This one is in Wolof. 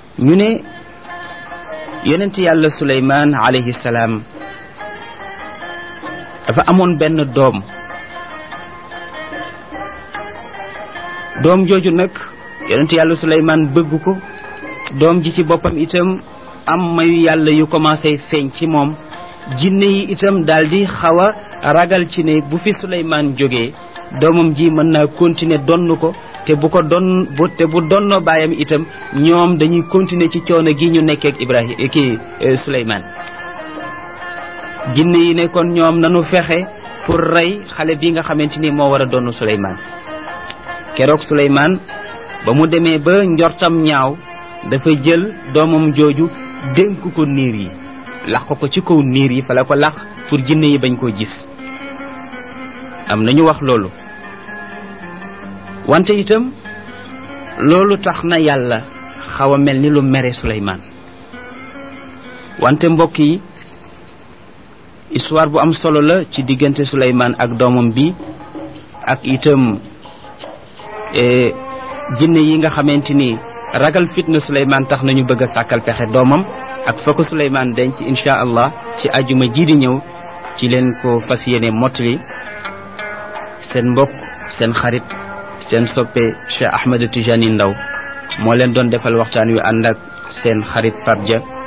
ñu ne yonent yàlla suleymaan alayhi salaam dafa amoon benn doom doom jooju nag yonent yàlla suleymaan bëgg ko doom ji ci boppam itam am mayu yàlla yu commencé feeñ ci moom jinne yi itam daal di xaw a ragal ci ne bu fi suleymaan jógee doomam ji mën naa continuer donn ko te bu ko don bu te bu donnoo baayam itam ñoom dañuy continuer ci coono gi ñu nekkee ak Ibrahima kii Suleymaan jinne yi ne kon ñoom nanu fexe pour rey xale bi nga xamante ni moo war a donn Suleymaan keroog Suleymaan ba mu demee ba njortam ñaaw dafa jël doomam jooju dénk ko niir yi lax ko ci kaw niir yi fa la ko lax pour jinne yi bañ koo gis am nañu wax loolu wante itam loolu tax na yàlla xaw a mel ni lu mere Suleymaan wante mbokk yi histoire bu am solo la ci diggante Suleymaan ak doomam bi ak itam jinne yi nga xamante ni ragal fitna Suleymaan tax nañu bëgg a sàkkal pexe doomam ak fa ko Suleymaan denc incha allah ci ajuma ji di ñëw ci leen ko fas yéene mottali seen mbokk seen xarit seen soppe Cheikh Ahmed Tijani Ndaw moo leen doon defal waxtaan wi ànd ak seen xarit Pape Dia